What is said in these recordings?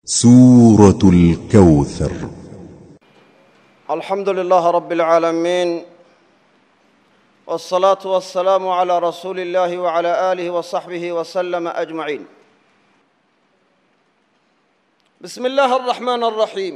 سورة الكوثر alxamdu lilaah rab اlcaalamiin wاsalaatu wasalaamu calaa rasuuli اllahi wcala aalihi wasaxbihi waslama ajmaciin bismi illaahi araxmaan araxiim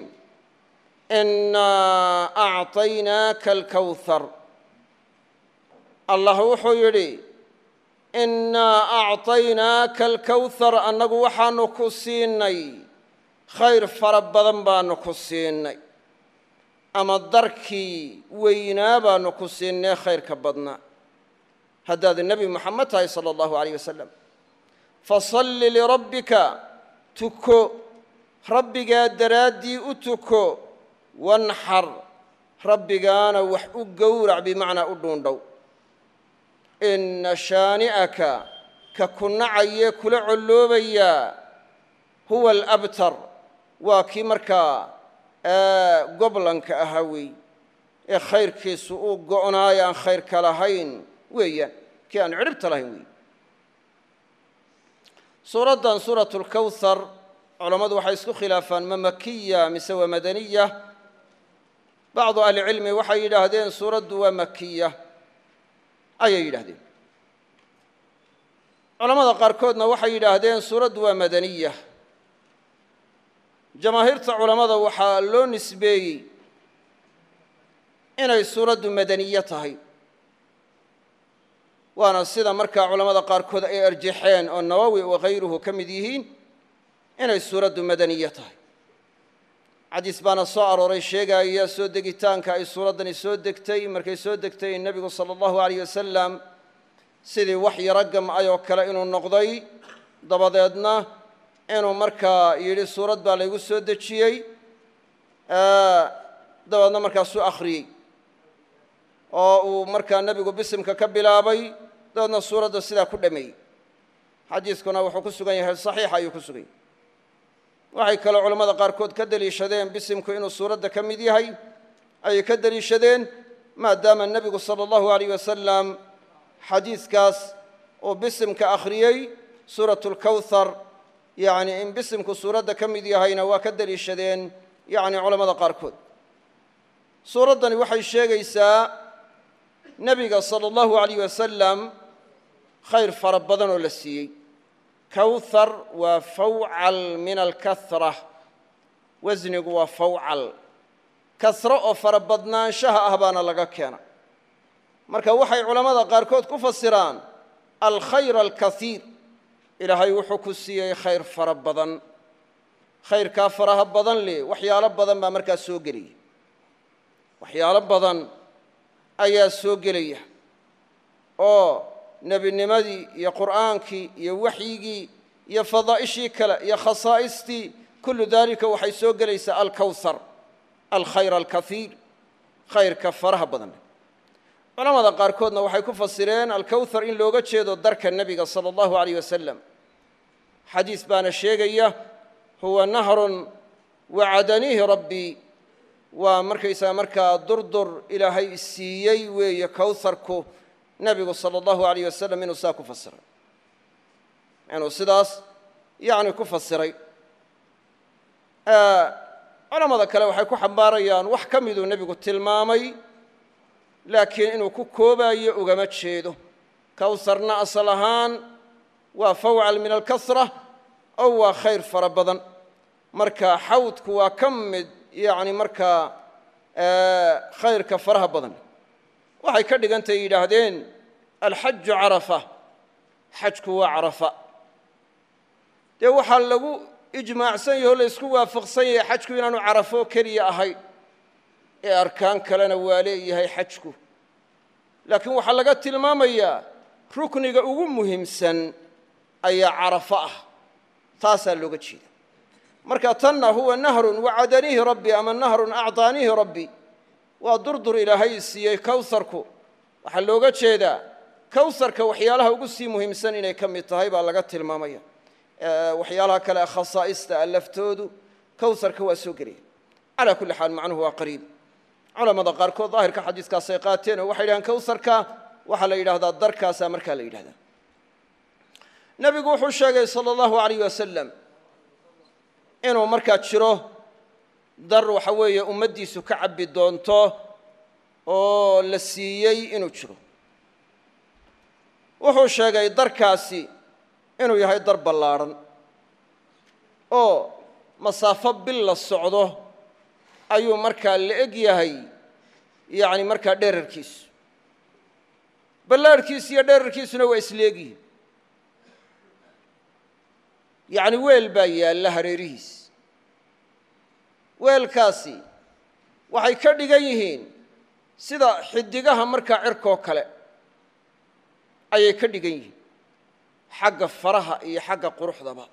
inaa acطaynaaka alkowhar allah wuxuu yidhi innaa acطaynaaka alkowhar annagu waxaanu ku siinay khayr fara badan baanu ku siinay ama darkii weynaa baanu ku siinay khayrka badnaa haddaad nebi moxamed tahay sala allahu alayh wasalam fasalli lirabbika tuko rabbigaa daraaddii u tuko wanxar rabbigaana wax u gowrac bimacnaa u dhuundhow inna shaani'aka ka ku nacayee kula colloobayaa huwa alabtar waa kii markaa goblanka ahaa weey ee khayrkiisu uu go'naayo aan khayrka lahayn weeyaan kii aan cidhibta lahayn weey suuraddan suuratu lkowhar culammadu waxay isku khilaafaan ma makiya mise waa madaniya bacdu ahlicilmi waxay yidhaahdeen suuraddu waa makiya ayay yidhaahdeen culammada qaarkoodna waxay yidhaahdeen suuraddu waa madaniya jamaahiirta culammada waxaa loo nisbeeyey inay suuraddu madaniye tahay waana sida markaa culammada qaarkood ay arjaxeen oo nawowi wakayruhu ka mid yihiin inay suuraddu madaniye tahay xadiis baana soo arooray sheegaya soo degitaanka ay suuraddani soo degtay markay soo degtay nebigu sala allahu alayh wasalam sidii wax yaro gamcay oo kale inuu noqday dabadeedna inuu markaa yidhi suurad baa laygu soo dejiyey dabeedna markaasuu akhriyey oo uu markaa nebigu bisimka ka bilaabay dabeedna suuradda sidaa ku dhameeyey xadiiskuna wuxuu ku sugan yahay saxiixa ayuu ku sugan yahay waxay kaloo culammada qaarkood ka deliishadeen bisimku inuu suuradda ka mid yahay ayay ka deliishadeen maadaama nebigu sala allahu alayh wasalam xadiiskaas uu bisimka akhriyey suuratu lkowhar yacni in bisimku suuradda ka mid yahayna waa ka deliishadeen yacni culammada qaarkood suuraddani waxay sheegaysaa nebiga sala allahu alayh wasalam khayr fara badan oo la siiyey kowthar waa fawcal min alkahra wasnigu waa fawcal kasro oo fara badnaanshaha ah baana laga keena marka waxay culammada qaarkood ku fasiraan alkhayr alkaiir ilaahay wuxuu ku siiyey khayr fara badan khayrkaa faraha badan leh waxyaalo badan baa markaa soo gelaya waxyaalo badan ayaa soo gelaya oo nebinimadii iyo qur'aankii iyo waxyigii iyo fadaa'ishii kale iyo khasaa'istii kullu daalika waxay soo gelaysaa alkowhar alkhayr alkaiir khayrka faraha badan leh culamada qaarkoodna waxay ku fasireen alkowhar in looga jeedo darka nebiga sala allahu alayh wasalam xadiis baana sheegaya huwa nahrun wacadaniihi rabbii waa markaysaga markaa durdur ilaahay siiyey weeye kowharku nebigu sala allahu alayh wasalam inuu saa ku fasiray inuu sidaas yacni ku fasiray culamada kale waxay ku xambaarayaan wax ka miduu nebigu tilmaamay laakiin inuu ku koobaayo ugama jeedo kowharna asal ahaan waa fawcal min alkasra oo waa khayr fara badan marka xawdku waa ka mid yacni markaa khayrka faraha badan waxay ka dhigantay yidhaahdeen alxaju carafa xajku waa carafa dee waxaa lagu ijmaacsan yahe o la ysku waafaqsan yahay xajku inaanu carafo keliya ahayn ee arkaan kalena waa leeyahay xajku laakiin waxaa laga tilmaamayaa rukniga ugu muhiimsan ayaa carafo ah taasaa looga jeeda marka tanna huwa nahrun wacadaniihi rabbi ama nahrun acطaaniihi rabbi waa durdur ilaahay siiyey kowharku waxaa looga jeedaa kowharka waxyaalaha ugu sii muhiimsan inay ka mid tahay baa laga tilmaamaya waxyaalaha kale ee khasaa'ista a laftoodu kowharka waa soo gelaya calaa kulli xaal macnuhu waa qariib culamada qaarkood daahirka xadiiskaasay qaateen oo waxay yidhahaan kowharka waxaa la yidhahdaa darkaasaa markaa la yidhahdaa nebigu wuxuu sheegay sala allahu alayh wasalam inuu markaa jiro dar waxa weeye ummaddiisu ka cabbi doonto oo la siiyey inuu jiro wuxuu sheegay darkaasi inuu yahay dar ballaadhan oo masaafo bil la socdo ayuu markaa la eg yahay yacni markaa dherarkiisu ballaadhkiisu iyo dherarkiisuna waa isleegyihin yacni weel baa yaalla hareerihiis weelkaasi waxay ka dhigan yihiin sida xidigaha markaa cirkoo kale ayay ka dhigan yihiin xagga faraha iyo xagga quruxdaba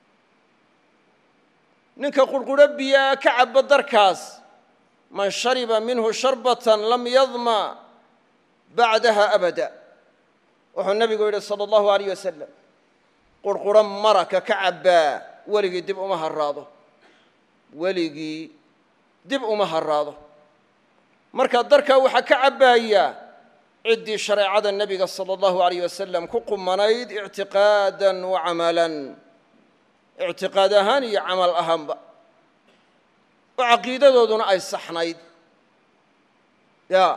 ninka qurqurho biyaa ka cabbo darkaas man shariba minhu sharbatan lam yadma bacdaha abada wuxuu nebigu yidhi sala allahu alayh wasalam qurqurho maraka ka cabbaa weligii dib uma haraado weligii dib uma haraado marka darkaa waxaa ka cabbaaya ciddii shareecada nebiga sala allahu alayh wasalam ku qumanayd ictiqaadan wa camalan ictiqaad ahaan iyo camal ahaanba oo caqiidadooduna ay saxnayd ya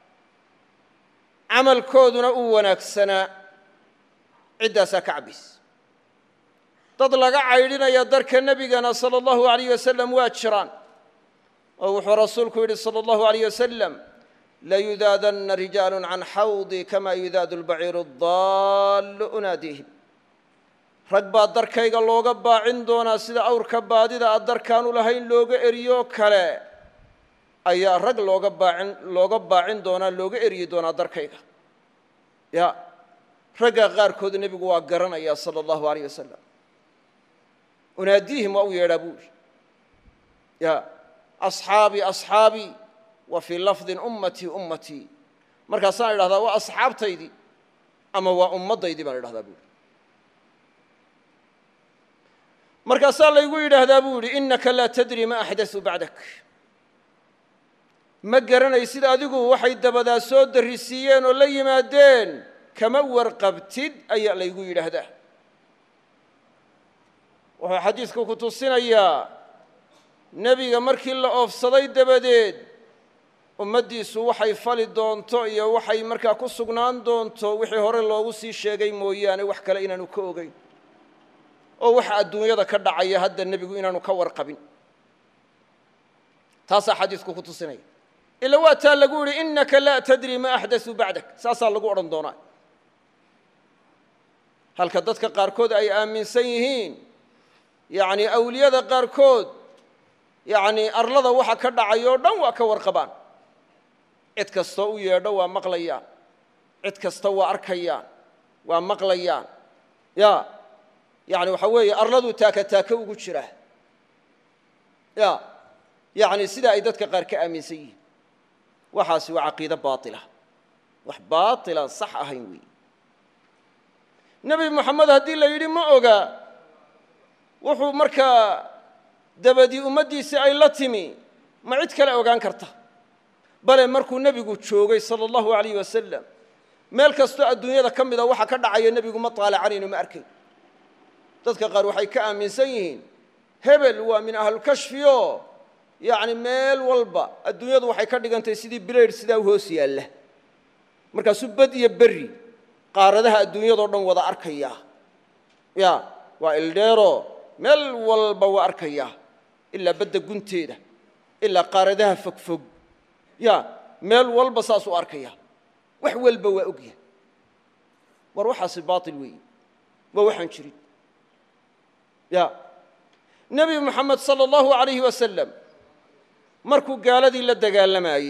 camalkooduna uu wanaagsanaa ciddaasaa ka cabbaysa dad laga caydhinaya darka nebigana sala allahu alayh wasalam waa jiraan oo wuxuu rasuulku yidhi sala allahu alayh wasalam layudaadanna rijaalu can xawdii kama yudaadu lbaciiru adaallu unaadiihim rag baa darkayga looga baacin doonaa sida awrka baadida a darkaanu lahayn looga eriyo kale ayaa rag looga baacin looga baacin doonaa looga eryi doonaa darkayga ya ragga qaarkood nebigu waa garanaya sala allahu alayh wasalam unaadiihim waa u yeedhaa buu yidhi ya asxaabii asxaabii wa fii lafdin ummatii ummatii markaasaan idhahdaa waa asxaabtaydii ama waa ummaddaydii baan idhahdaa buu yidhi markaasaa laygu yidhaahdaa buu yidhi innaka laa tadri ma axdasuu bacdak ma garanaysid adigu waxay dabadaa soo darrisiiyeen oo la yimaadeen kama warqabtid ayaa laygu yidhaahdaa wuxuu xadiidku ku tusinayaa nebiga markii la oofsaday dabadeed ummaddiisu waxay fali doonto iyo waxay markaa ku sugnaan doonto wixii hore loogu sii sheegay mooyaane wax kale inaanu ka ogeyn oo waxa adduunyada ka dhacaya hadda nebigu inaanu ka warqabin taasaa xadiidku ku tusinaya ila waa taa lagu yidhi innaka laa tadri ma axdasuu bacdak saasaa lagu odhan doonaa halka dadka qaarkood ay aaminsan yihiin yacni awliyada qaarkood yacni arlada waxa ka dhacay oo dhan waa ka warqabaan cid kastoo u yeedho waa maqlayaan cid kasta waa arkayaan waa maqlayaan ya yacni waxa weeye arladuu taaka taaka ugu jira ya yacni sidaa ay dadka qaar ka aaminsan yihiin waxaasi waa caqiido baatila wax baatilaan sax ahayn weeye nebi moxamed haddii la yidhi ma oga wuxuu markaa dabadii ummaddiisii ay la timi ma cid kale ogaan karta bale markuu nebigu joogay sala allahu alayh wasalam meel kastoo adduunyada ka mida waxa ka dhacaya nebigu ma taalacanayno ma arkayn dadka qaar waxay ka aaminsan yihiin hebel waa min ahlulkashfiyo yacni meel walba adduunyadu waxay ka dhigantahay sidii bilaydh sidaa u hoos yaalla markaasuu bad iyo berri qaaradaha adduunyadao dhan wada arkaya ya waa ildheero meel walba waa arkaya ilaa badda gunteeda ilaa qaaradaha fogfog ya meel walba saasuu arkaya wax walba waa ogya war waxaasi baatil weeye waa waxaan jirin ya nebi moxamed sala allahu alayhi wasalam markuu gaaladii la dagaalamayey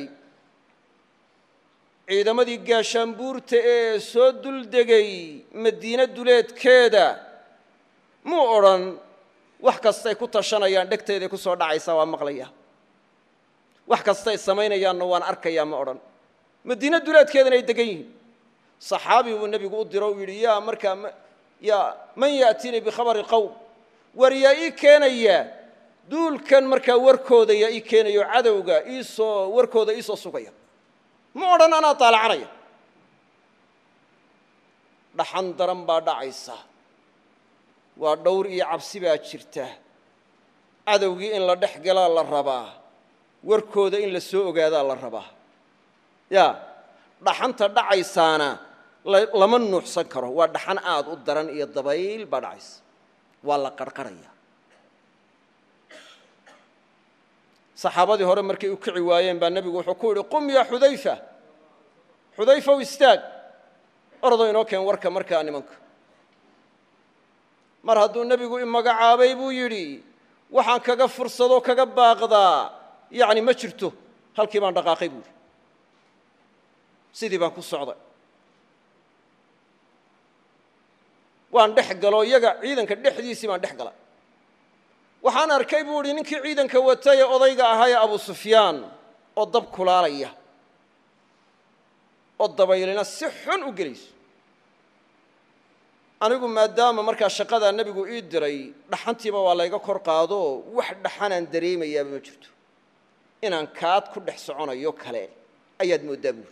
ciidamadii gaashaanbuurta ee soo duldegay madiine duleedkeeda muu odhan wax kastay ku tashanayaan dhegteeday ku soo dhacaysaa waa maqlaya wax kastay samaynayaanna waan arkayaa ma odhan madiine duleedkeedana ay degan yihiin saxaabi buu nebigu u diro u yidhi yaa markaa yaa man ya'tiinii bikhabari qowm war yaa ii keenaya duulkan markaa warkooda yaa ii keenayo cadowga iisoo warkooda iisoo sugaya ma odhan anaa taalacanaya dhaxan daran baa dhacaysa waa dhowr iyo cabsi baa jirta cadowgii in la dhex galaa la rabaa warkooda in la soo ogaadaa la rabaa ya dhaxanta dhacaysaana lama nuuxsan karo waa dhaxan aad u daran iyo dabayl baa dhacaysa waa la qarqarhaya saxaabadii hore markay u kici waayeen baa nebigu wuxuu ku yidhi qum yaa xudayfa xudayfaw istaag ordo inoo keen warka markaa nimanka mar hadduu nebigu imagacaabay buu yidhi waxaan kaga fursadoo kaga baaqdaa yacni ma jirto halkii baan dhaqaaqay buuhi sidii baan ku socday waan dhex galo iyaga ciidanka dhexdiisii baan dhex gala waxaan arkay buu idhi ninkii ciidanka watay ee odayga ahaa ee abu sufyaan oo dab kulaalaya oo dabaylina si xun u gelayso anigu maadaama markaa shaqadaa nebigu ii diray dhaxantiiba waa layga kor qaado wax dhaxanaan dareemayaaba ma jirto inaan kaad ku dhex soconayo kale ayaad mooddaa buuri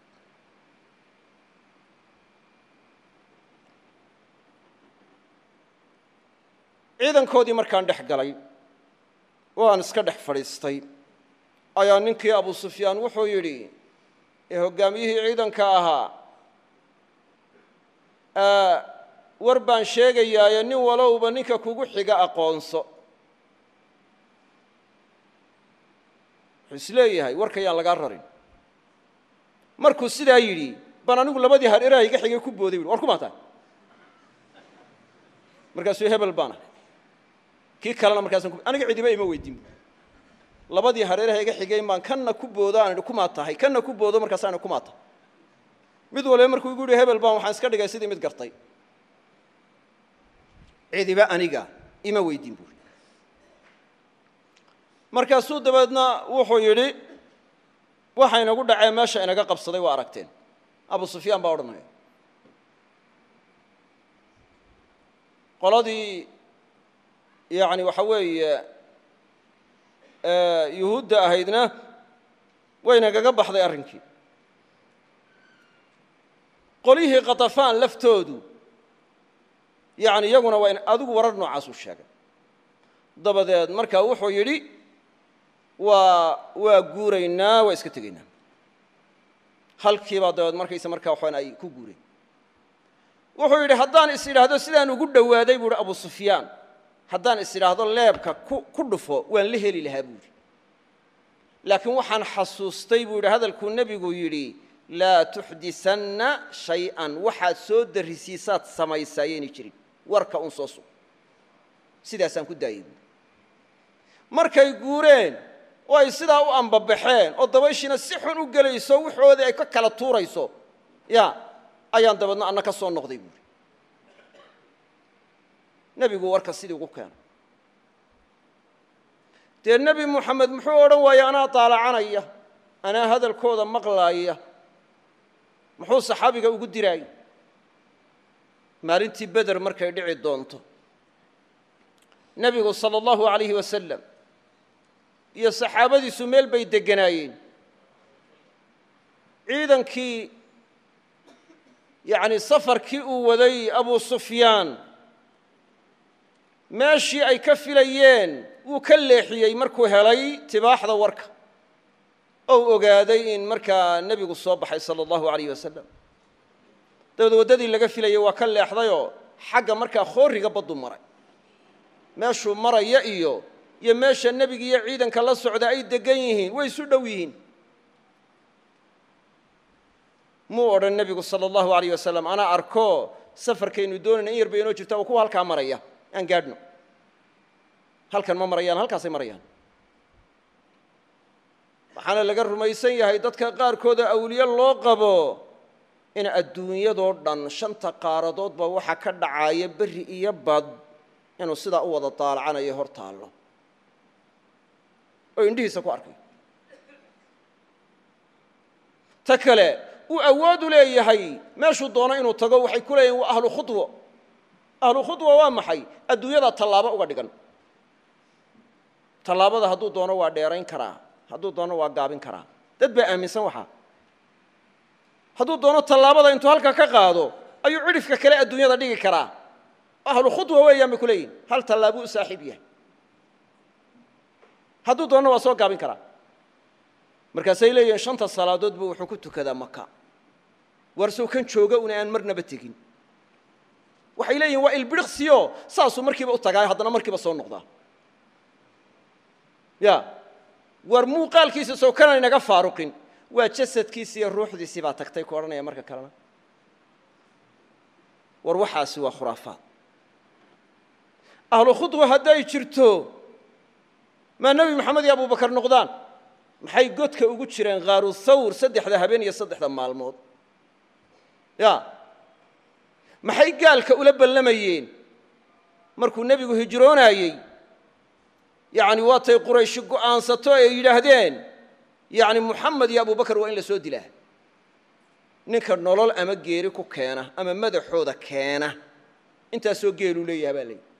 ciidankoodii markaan dhex galay oo aan iska dhex fadhiistay ayaa ninkii abu sufyaan wuxuu yidhi ee hoggaamiyihii ciidanka ahaa war baan sheegayaaye nin walowba ninka kugu xiga aqoonso wuxuu isleeyahay warka yaan lagaa rarin markuu sidaa yidhi baan anigu labadii har eraha iga xigay ku booday buhi war ku maataa markaasuu hebel baana kii kalena markaasaan aniga cidiba ima weydiin bu labadii hareeraha iga xigayn baan kanna ku boodo aan idhi kumaa tahay kanna ku boodo markaasaan idhi kumaa tahay mid waliba markuu igu yihi hebel baan waxaan iska dhigay sidii mid gartay cidiba aniga ima weydiin buuri markaasuu dabeedna wuxuu yidhi waxa inagu dhacee meesha inaga qabsaday waa aragteen abu sufyaan baa odhanaya qoladii yani waxa weeye yuhuudda ahaydna waynagaga baxday arrinkii qolyihii katafaan laftoodu yani iyaguna waa adigu warar noocaasuu sheegay dabadeed markaa wuxuu yidhi waa waa guuraynaa waa iska tegaynaa halkiibaa dabeed markaysa markaa waxaan ay ku guureen wuxuu yidhi haddaan is idhaahdo sidaan ugu dhowaaday buu hi abu sufyaan haddaan is idhaahdo leebka ku dhufo waan la heli lahaa buuhi laakiin waxaan xasuustay buu yidhi hadalkuu nebigu yidhi laa tuxdisanna shay-an waxaad soo darrisiisaad samaysaa yaynay jirin warka un soo sug sidaasaan ku daayay buui markay guureen oo ay sidaa u ambabaxeen oo dabayshiina si xun u gelayso waxoodii ay ka kala tuurayso ya ayaan dabeedna anna ka soo noqday buuri nebigu warka sidii ugu keenay dee nebi moxamed muxuu odhan waaya anaa daalacanaya anaa hadalkooda maqlaaya muxuu saxaabiga ugu diraayay maalintii beder markay dhici doonto nebigu sala allahu alayhi wasalam iyo saxaabadiisu meel bay degganaayeen ciidankii yacni safarkii uu waday abu sufyaan meeshii ay ka filayeen wuu ka leexiyey markuu helay tibaaxda warka ou ogaaday in markaa nebigu soo baxay sala allahu alayh wasalam dabeed waddadii laga filayay waa ka leexdayoo xagga markaa khooriga baddu maray meeshuu maraya iyo iyo meesha nebiga iyo ciidanka la socda ay deggan yihiin way isu dhow yihiin muu odhan nebigu sala allahu alayh wasalam anaa arko safarkaynu doonayna in yar bay inoo jirta oo kuwa halkaa maraya aan gaadhno halkan ma marayaan halkaasay marayaan waxaana laga rumaysan yahay dadka qaarkooda awliye loo qabo in adduunyadoo dhan shanta qaaradoodba waxa ka dhacaaya berri iyo bad inuu sidaa u wada daalacanayo hor taallo oo indhihiisa ku arkay ta kale uu awoodu leeyahay meeshuu doono inuu tago waxay ku leeyihin waa ahlu khudwo ahlu khudwa waa maxay adduunyada tallaabo uga dhigan tallaabada hadduu doono waa dheerayn karaa hadduu doono waa gaabin karaa dad baa aaminsan waxaa hadduu doono tallaabada intuu halka ka qaado ayuu cidhifka kale adduunyada dhigi karaa ahlu khudwa weeyaan bay ku leeyihin hal tallaabuu u saaxiib yahay hadduu doonna waa soo gaabin karaa markaasay leeyihiin shanta salaadood buu wuxuu ku tukadaa maka warsow kan jooga una aan marnaba tegin waxay leeyihin waa ilbiriqsiyo saasuu markiiba u tagaa haddana markiiba soo noqdaa ya war muuqaalkiisa sow kana inaga faaruqin waa jasadkiisi iyo ruuxdiisii baa tagtay ku odhanaya marka kalena war waxaasi waa khuraafaad ahlu khudwa hadday jirto maa nebi moxamed iyo abubakar noqdaan maxay godka ugu jireen khaaru thawr saddexda habeen iyo saddexda maalmood ya maxay gaalka ula ballamayeen markuu nebigu hijroonaayey yacni waatay qurayshi go'aansato ay yidhaahdeen yacni muxamed iyo abubakar waa in la soo dilaa ninka nolol ama geeri ku keena ama madaxooda keena intaasoo geeluu leeyaha baa leeyihi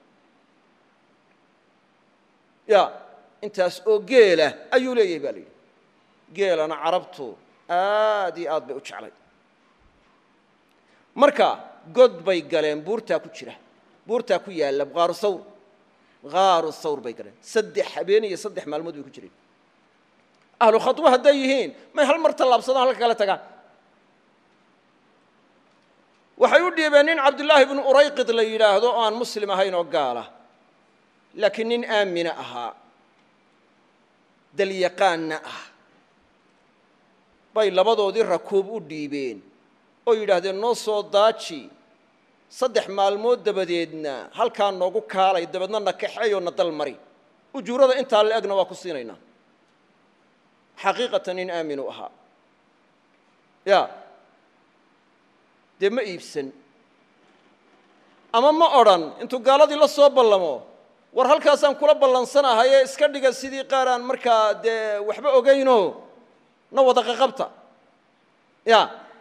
ya intaas oo geela ayuu leeyahay baa layidhi geelana carabtu aad iyo aad bay u jeclay marka god bay galeen buurtaa ku jira buurtaa ku yaalla qaaru thawr qaaru thawr bay galeen saddex habeen iyo saddex maalmood bay ku jireen ahlu khadwo hadday yihiin may hal mar tallaabsadaan halka kale tagaan waxay u dhiibeen nin cabdullaahi bnu urayqid la yidhaahdo oo aan muslim ahayn oo gaala laakiin nin aamina ahaa dalyaqaanna ah bay labadoodii rakuub u dhiibeen oo yidhaahdeen noo soo daaji saddex maalmood dabadeedna halkaa noogu kaalay dabeedna na kaxeeyoo na dal mari ujuurada intaa la egna waa ku siinaynaa xaqiiqatan nin aaminu ahaa ya dee ma iibsan ama ma odhan intuu gaaladii la soo ballamo war halkaasaan kula ballansanahaye iska dhiga sidii qaar aan markaa dee waxba ogayno na wada qaqabta ya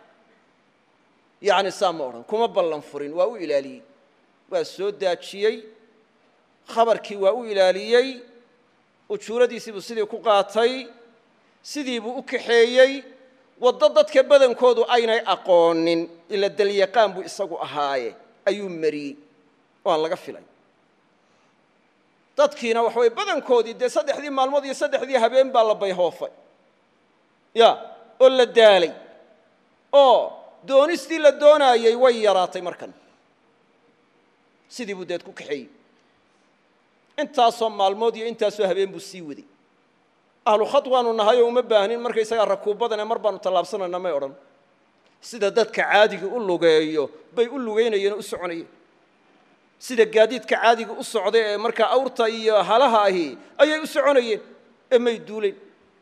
yacni saa ma odhan kuma ballan furin waa u ilaaliyey waa soo daajiyey khabarkii waa u ilaaliyey ujuuradiisiibuu sidii ku qaatay sidii buu u kaxeeyey waddo dadka badankoodu aynay aqoonin ila dalyaqaan buu isagu ahaaye ayuu mariyey oo aan laga filay dadkiina waxa weye badankoodii dee saddexdii maalmood iyo saddexdii habeen baa la bayhoofay ya oo la daalay oo doonistii la doonaayey way yaraatay markan sidii buu deed ku kaxeeyey intaasoo maalmood iyo intaasoo habeen buu sii waday ahlu khad waanu nahayoo uma baahnin markaysagaa rakuubadane mar baanu tallaabsanayna may odhan sida dadka caadiga u lugeeyo bay u lugaynayeen oo u soconayeen sida gaadiidka caadiga u socda ee markaa awrta iyo halaha ahi ayay u soconayeen ee may duuleen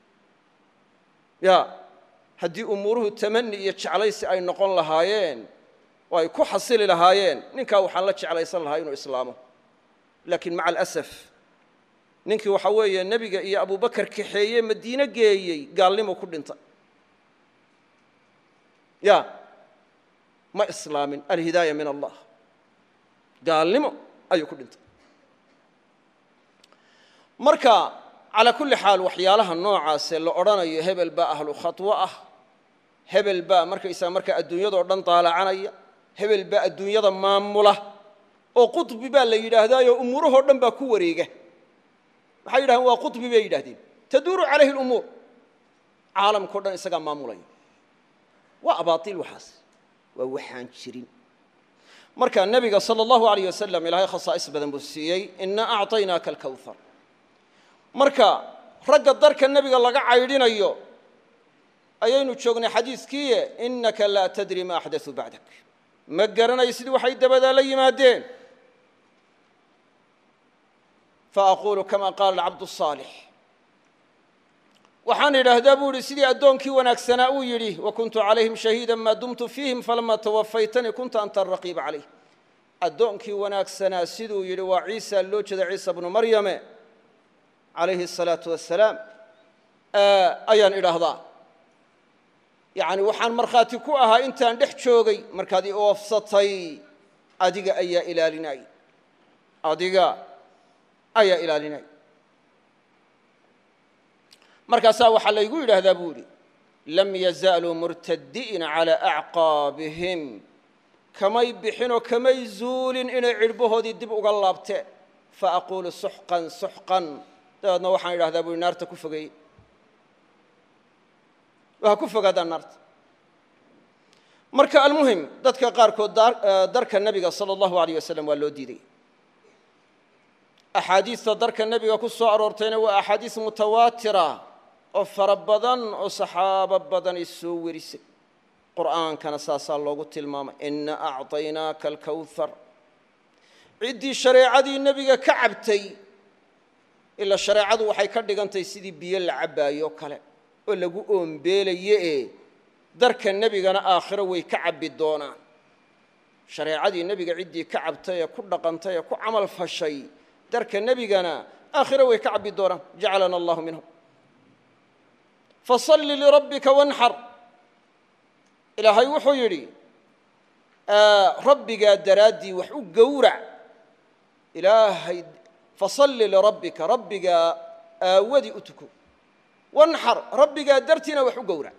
ya haddii umuuruhu tamani iyo jeclaysi ay noqon lahaayeen oo ay ku xasili lahaayeen ninkaa waxaan la jeclaysan lahaa inuu islaamo laakiin maca alasaf ninkii waxaa weeye nebiga iyo abubakar kaxeeye madiine geeyey gaalnimo ku dhintay ya ma islaamin alhidaaya min allah gaalnimo ayuu ku dhintay marka calaa kulli xaal waxyaalaha noocaasee la odhanayo hebel baa ahlu khatwo ah hebel baa markaysaga markaa adduunyadao dhan daalacanaya hebel baa adduunyada maamula oo quطbi baa la yidhaahdaayo umuurahoo dhan baa ku wareega maxay yidhahdeen waa quطbi bay yidhahdeen taduuru calayhi اlumuur caalamkao dhan isagaa maamulaya waa abaaiil waxaas waa waxaan jirin marka nebiga salى اllahu alayh wasalam ilaahay khasaa'is badan buu siiyey ina acطaynaaka alkawhar marka ragga darka nebiga laga caydhinayo ayaynu joognay xadiiskiiye inaka laa tadri ma axdaثuu bacdak ma garanaysid waxay dabadaa la yimaadeen faaqulu kama qaala alcabdu الصaalix waxaan idhaahdaa buu ihi sidii addoonkii wanaagsanaa uu yidhi wakuntu calayhim shahiida maa dumtu fiihim falama tawafaytanii kunta anta araqiiba calayh addoonkii wanaagsanaa siduu yidhi waa ciisa loo jeeda ciisa bnu maryame calayhi الsalaatu wasalaam ayaan idhaahdaa yacni waxaan markhaati ku ahaa intaan dhex joogay markaad i oofsatay adiga ayaa ilaalinay adiga ayaa ilaalinay markaasaa waxaa laygu yidhaahdaa buu idhi lam yazaaluu murtadi'ina calaa acqaabihim kamay bixinoo kamay zuulin inay cidhbahoodii dib uga laabteen faaqulu suxqan suxqan dabeedna waxaan idhahdaa bui naarta ku fogeeye ha ku fogaadaan naarta marka almuhim dadka qaarkood darka nebiga sala allahu alayh wasalam waa loo diiday axaadiista darka nebiga ku soo aroortayna waa axaadiis mutawaatira oo fara badan oo saxaabo badani soo werisay qur'aankana saasaa loogu tilmaamay ina acطaynaaka alkawhar ciddii shareecadii nebiga ka cabtay ilaa shareecadu waxay ka dhigantahay sidii biyo la cabbaayo kale oo lagu oombeelaye ee darka nebigana aakhiro way ka cabbi doonaan shareecadii nebiga ciddii ka cabtay ee ku dhaqantay ee ku camal fashay darka nebigana aakhiro way ka cabbi doonaan jacalana allahu minhum fasalli lirabbika wanxar ilaahay wuxuu yidhi rabbigaa daraaddii wax u gowrac ilaahay fasalli lirabbika rabbigaa aawadii u tuko wanxar rabbigaa dartiina wax u gowrac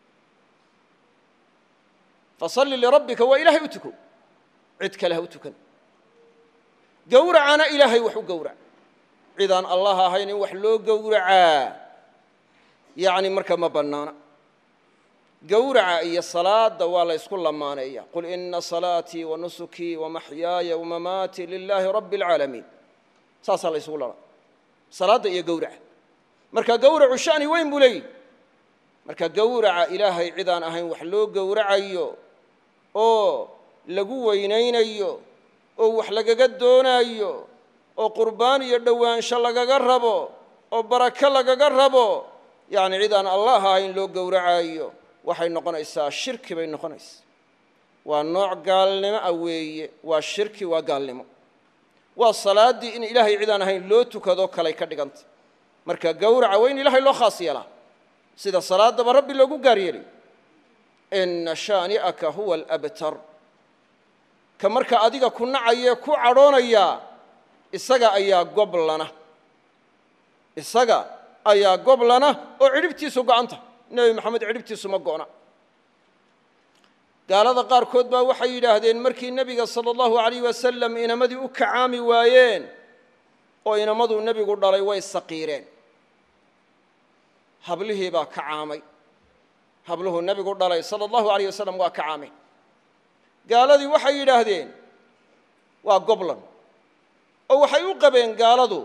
fasalli lirabbika waa ilaahay u tuko cid kale ha u tukan gowracana ilaahay wax u gowrac cidaan allah ahayn in wax loo gowracaa yacni marka ma bannaana gowraca iyo salaada waa la ysku lamaaneeya qul ina salaatii wa nusukii wa maxyaaya wamamaatii lilaahi rabbi اlcaalamiin saasaa la ysugu lala salaadda iyo gowraca marka gowracu shani weyn buu leeyihi marka gowraca ilaahay cidaan ahayn wax loo gowracayo oo lagu weynaynayo oo wax lagaga doonaayo oo qurbaan iyo dhowaansho lagaga rabo oo barako lagaga rabo yacni cidaan allah ahayn loo gowracayo waxay noqonaysaa shirki bay noqonaysaa waa nooc gaalnimo ah weeye waa shirki waa gaalnimo waa salaaddii in ilaahay cidaan ahayn loo tukado kalay ka dhiganta marka gowraca waa in ilaahay loo khaas yeelaa sida salaadaba rabbi loogu gaar yeelay ina shaani'aka huwa alabtar ka marka adiga ku nacayee ku cadhoonaya isaga ayaa goblana isaga ayaa goblana oo cidhibtiisu go'anta nebi maxamed cidhibtiisu ma go'na gaalada qaarkood baa waxay yidhaahdeen markii nebiga sala allahu alayh wasalam inamadii u kacaami waayeen oo inamaduu nebigu dhalay way saqiireen hablihii baa kacaamay habluhuu nebigu dhalay sala allahu alayh wasalam waa kacaameen gaaladii waxay yidhaahdeen waa goblan oo waxay u qabeen gaaladu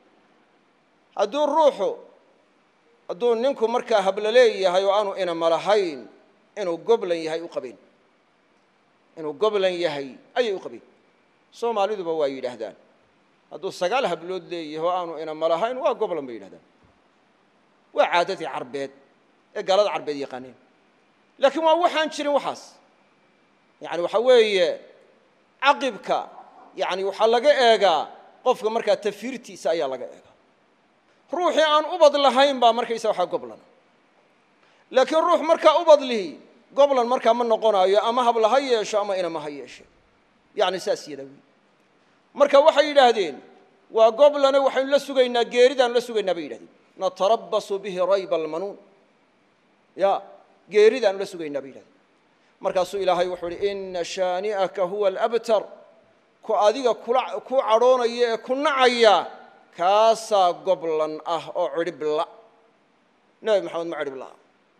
hadduu ruuxu hadduu ninku markaa hablo leeyahay oo aanu inama lahayn inuu goblan yahay u qabeen inuu goblan yahay ayay u qabeen soomaaliduba waa yidhaahdaan hadduu sagaal hablood leeyahay oo aanu inama lahayn waa goblan bay yidhahdaan waa caadadii carbeed ee gaalada carbeed yaqaaneen laakiin waa waxaan jirin waxaas yani waxa weeye caqibka yani waxaa laga eegaa qofka markaa tafiirtiisa ayaa laga eegaa ruuxii aan ubad lahayn baa markaysa waxaa goblan laakiin ruux markaa ubad lihi goblan markaa ma noqonaayo ama habla ha yeesho ama inama ha yeeshe yani saas yadaa wey marka waxay yidhaahdeen waa goblane waxaynu la sugaynaa geeridaanu la sugaynaa bay yidhahdeen natarabasu bihi rayba almanuun ya geeridaanu la sugaynaa bay yidhahdeen markaasuu ilaahay wuxuu uhi ina shaani'aka huwa alabtar ku adiga kula ku cadhoonaya ee ku nacaya kaasaa goblan ah oo cidhibla nebi maxamed ma cidhiblaha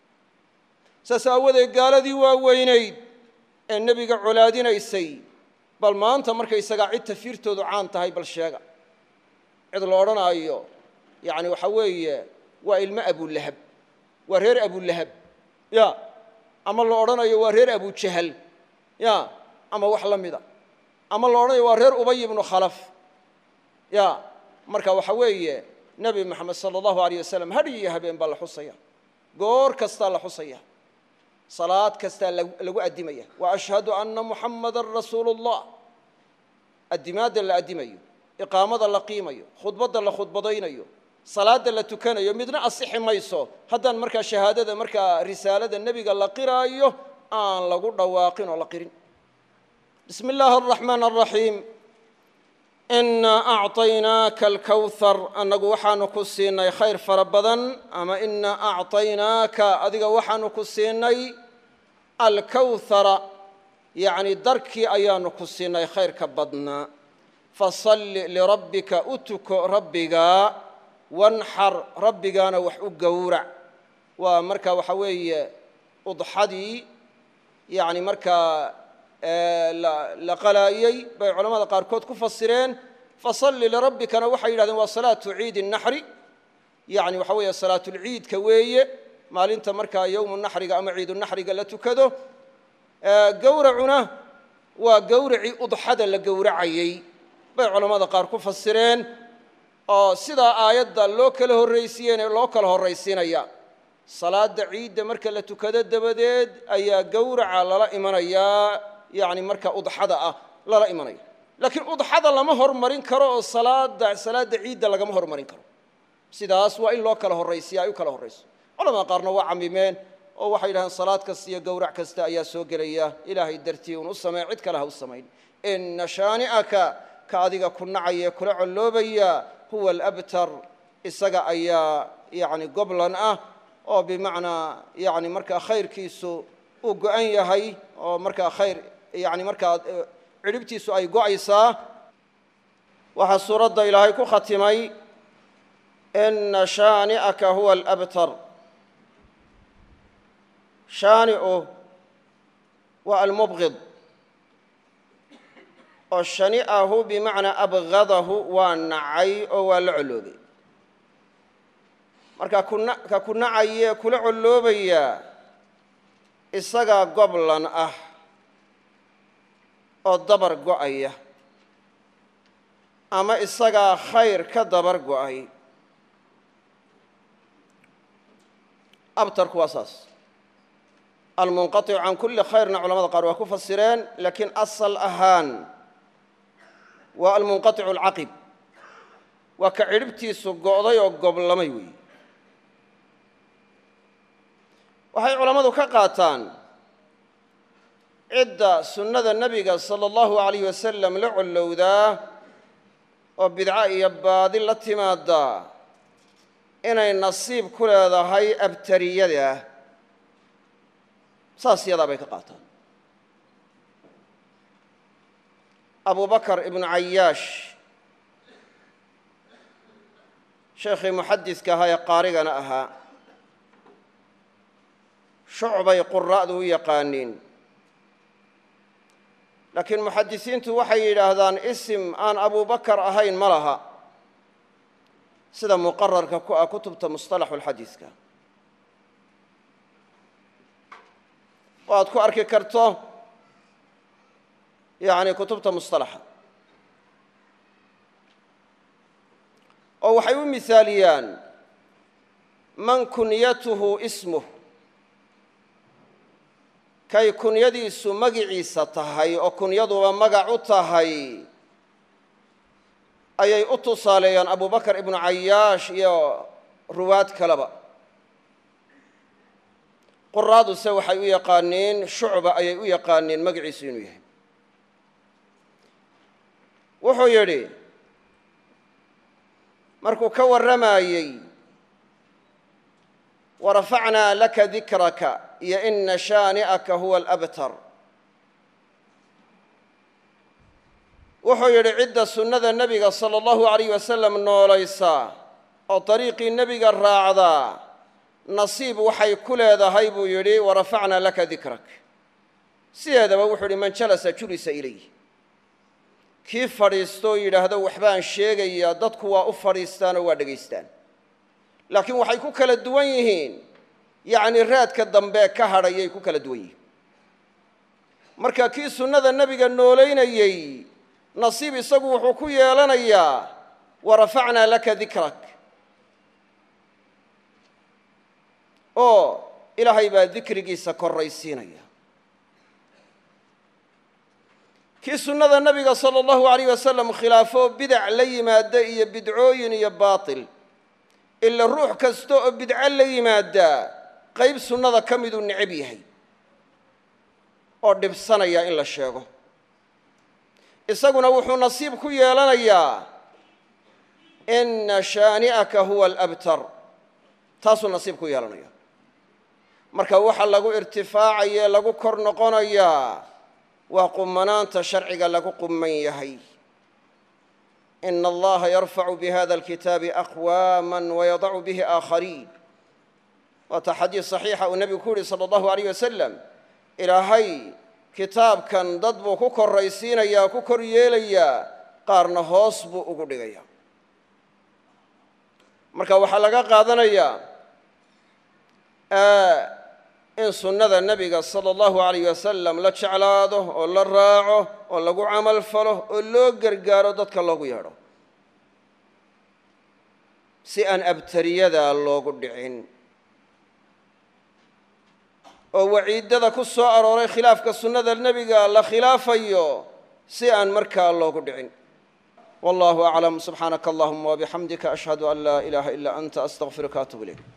saas aawadeed gaaladii waa weynayd ee nebiga colaadinaysay bal maanta markaysagaa cid tafiirtoodu caan tahay bal sheega cid la odhanaayo yacni waxaa weeye waa ilmo abulahab waa reer abulahab ya ama la odhanayo waa reer abujahal ya ama wax la mida ama la odhanayo waa reer ubay ibnu khalaf ya marka waxa weeye nebi moxamed sala allahu alayh wasalam hadh iyo habeen baa la xusaya goor kastaa la xusaya salaad kastaa lagu addimaya wa ashhadu anna muxammadan rasuulu اllah addimaadda la addimayo iqaamada la qiimayo khudbadda la khudbadaynayo salaadda la tukanayo midna asixi mayso haddaan markaa shahaadada markaa risaalada nebiga la qiraayo aan lagu dhawaaqin oo la qirin bismi illaahi araxmaan araxiim inaa acطaynaaka alkawhar annagu waxaanu ku siinay khayr fara badan ama inaa acطaynaaka adiga waxaanu ku siinay alkawhara yacni darkii ayaanu ku siinay khayrka badnaa fasalli lirabbika u tuko rabbigaa wanxar rabbigaana wax u gowrac waa marka waxa weeye udxadii yani markaa la qalaayey bay culamada qaarkood ku fasireen fasalli lirabbikana waxay yidhahdeen waa salaatu ciidi naxri yani waxa weeye salaatulciidka weeye maalinta markaa yowmu naxriga ama ciidu naxriga la tukado gowracuna waa gowracii udxada la gowracayey bay culammada qaar ku fasireen oo sidaa aayadda loo kala horraysiiyeen loo kala horraysiinaya salaada ciidda marka la tukado dabadeed ayaa gowraca lala imanayaa yani marka udxada ah lala imanaya laakiin udxada lama hormarin karo oo salaada salaada ciidda lagama hormarin karo sidaas waa in loo kala horraysiya ay u kala horrayso culamada qaarna waa camimeen oo waxay yidhahdeen salaad kasta iyo gowrac kasta ayaa soo gelaya ilaahay dartii un u sameyn cid kale ha u samayn ina shaani'aka ka adiga ku nacaya kula colloobaya huwa alabtar isaga ayaa yani goblan ah oo bimacnaa yani markaa khayrkiisu uu go-an yahay oo markaa khayr yani markaa cidhibtiisu ay go-aysaa waxaa suuradda ilaahay ku khatimay ina shaani'aka huwa alabtar shaani'u waa almubqid oo shani'ahu bimacnaa abgadahu waa nacay oo waa la colloobay marka kuna ka ku nacayee kula colloobaya isagaa goblan ah oo dabar go'aya ama isagaa khayr ka dabar go'ay abtarku waa saas almunqaطicu can kuli khayrna culamada qaar waa ku fasireen laakiin asal ahaan waa almunqaطicu alcaqib waa ka cidhibtiisu go'day oo goblamay weeye waxay culammadu ka qaataan cidda sunnada nebiga sala allahu alayh wasalam la collowdaa oo bidco iyo baadi la timaadaa inay nasiib ku leedahay abtariyada saas yadaa bay ka qaataan abu bakar ibnu cayaash sheekhii muxadiska ahaa ee qaarigana ahaa shucbay qura'du u yaqaaniin laakiin muxadisiintu waxay yidhaahdaan isim aan abubakar ahayn ma laha sida muqararka ku ah kutubta musطalaxu lxadiiska oo aad ku arki karto yani kutubta musطalaxa oo waxay u misaaliyaan man kunyatuhu ismuh kay kunyadiisu magiciisa tahay oo kunyaduba magac u tahay ayay u tusaaleeyaan abubakar ibnu cayaash iyo ruwaad kaleba quraaduse waxay u yaqaaniin shucba ayay u yaqaaniin magaciisu inuu yahay wuxuu yidhi markuu ka warramayey warafacnaa laka dikraka iyo ina shaani'aka huwa alabtar wuxuu yidhi cidda sunnada nebiga sala allahu alayh wasalam noolaysa oo dariiqii nebiga raacdaa nasiib waxay ku leedahay buu yidhi warafacnaa laka dikrak sideedaba wuxuu yidhi man jalasa julisa ilayh kii fadhiistoo yidhaahdo waxbaan sheegayaa dadku waa u fadhiistaanoo waa dhegaystaan laakiin waxay ku kala duwan yihiin yacni raadka dambe ka hadhayay ku kala duwan yihiin marka kii sunnada nebiga noolaynayey nasiib isagu wuxuu ku yeelanayaa warafacnaa laka dikrak oo ilaahay baa dikrigiisa korraysiinaya kii sunnada nebiga sala allahu alayh wasalam khilaafo bidac la yimaada iyo bidcooyin iyo baatil ila ruux kasta oo bidco la yimaadaa qayb sunnada ka miduu necab yahay oo dhibsanaya in la sheego isaguna wuxuu nasiib ku yeelanayaa ina shaani'aka huwa alabtar taasuu nasiib ku yeelanaya marka waxa lagu irtifaacaye lagu kor noqonayaa waa qumanaanta sharciga lagu qumman yahay ina allaha yarfacu bihada alkitaabi aqwaama wayadacu bihi aakhariin waata xadiis saxiixa uu nebigu ku yihi sala allahu alayh wasalam ilaahay kitaabkan dad buu ku koraysiinayaa ku kor yeelayaa qaarna hoos buu ugu dhigayaa marka waxaa laga qaadanayaa in sunnada nebiga sala allahu alayh wasalam la jeclaado oo la raaco oo lagu camal falo oo loo gargaaro dadka loogu yeedho si aan abtariyada loogu dhicin oo waciidada ku soo arooray khilaafka sunnada nebiga la khilaafayo si aan markaa loogu dhicin wallahu aclam subxaanaka allahuma wabixamdika ashhadu an laa ilaaha ilaa anta astaqfiruka atub ilayk